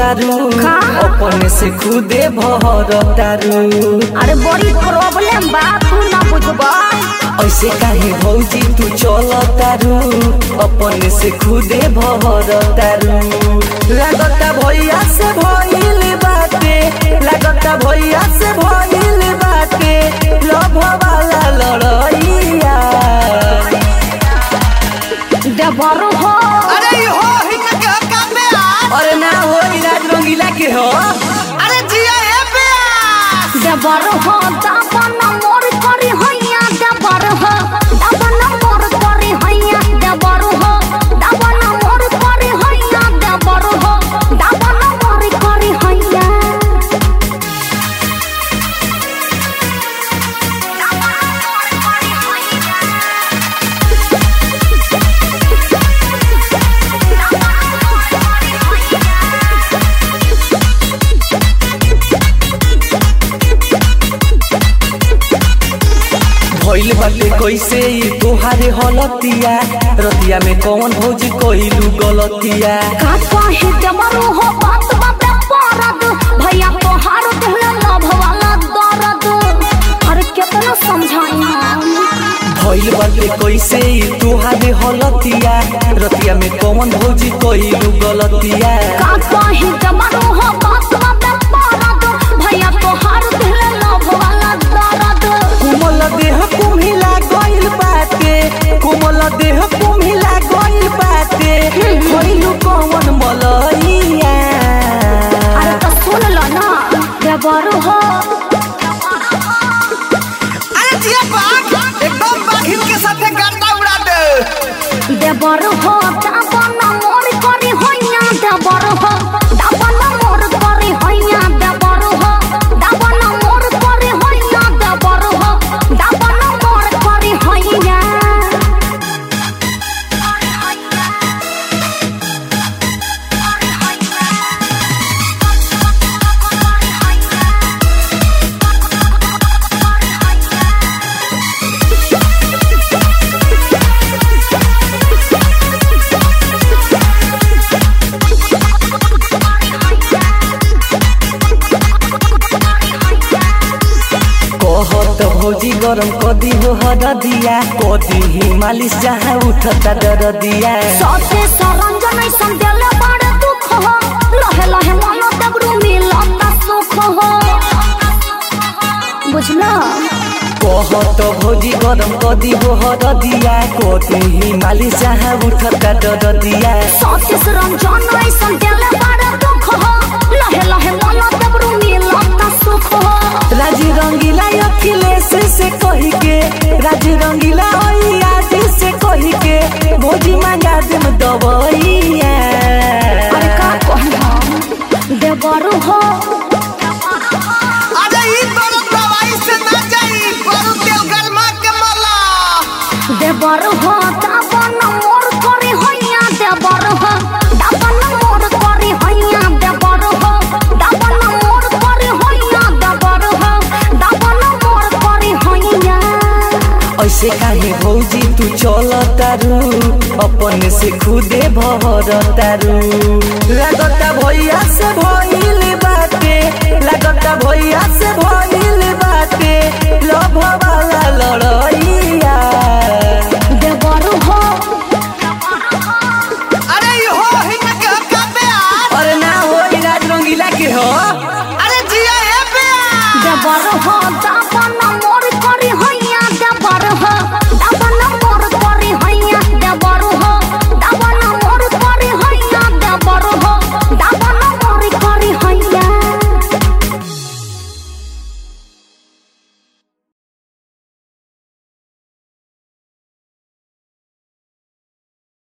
तारू का? अपने से खुदे भर तारू अरे बड़ी प्रॉब्लम बा तू ना बुझबा ऐसे काहे भौजी तू चल तारू अपने से खुदे भर तारू लागता भैया से भइल बाटे लागता भैया से भइल बाटे लभ वाला लड़ैया देवर हो अरे ई हो हिंग के काम में आ अरे ना हो इलाज रंगीला के हो अरे जिया हे प्यास देवर हो दाबन मोर करी हैया देवर हो दाबन मोर करी हैया देवर हो दाबन मोर करी हैया देवर हो दाबन मोर करी हैया भइल बाटे कैसे ई तोहारे हलतिया रतिया में कौन भौजी कइलू गलतिया का कहे देवर हो बात बाबे परद भैया तोहार कहले लभ वाला दर्द अरे कितना समझाई हम भइल बाटे कैसे ई तोहारे हलतिया रतिया में कौन भौजी कइलू गलतिया का कहे देवर हो बात बाबे परद भैया तोहार कहले लभ वाला दर्द कोमल देह कुम्हिला गइल बाटे कोमल देह कुम्हिला गइल बाटे कइलू कौन मलैया अरे तो सुन लो ना देवर हो अरे जिया बाघ एकदम बाघिन के साथे गर्दा उड़ा दे देवर हो दाबन मोर करी हैया देवर हो दाबन मोर करी हैया देवर हो दाबन मोर करी हैया देवर हो दाबन मोर करी हैया कहत भौजी गरम कदी हो हरदिया कदी ही मालिश जहाँ उठता दरदिया सते सरंजन ऐसन देले बड़े दुख हो लहे लहे मन दबरू मिलता सुख हो बुझला कहत भौजी गरम कदी हो हरदिया कदी ही मालिश जहाँ उठता दरदिया सते सरंजन ऐसन देले बड़े दुख हो लहे लहे मन दबरू मिलता सुख हो राजी रंगीला अखिलेश से कही के राजी रंगीला ओई आज से कही के भौजी मांगा देम दबैया अरे का कहना देवर हो अरे ई बड़ो दवाई से ना जाई बड़ो तेल गरमा के मला देवर हो दाबन मोर करी हैया देवर हो दाबन मोर करी हैया देवर हो दाबन मोर करी हैया देवर हो दाबन मोर करी हैया ऐसे काहे भौजी तू चल तारू अपने से खुदे भर तारू लागता भैया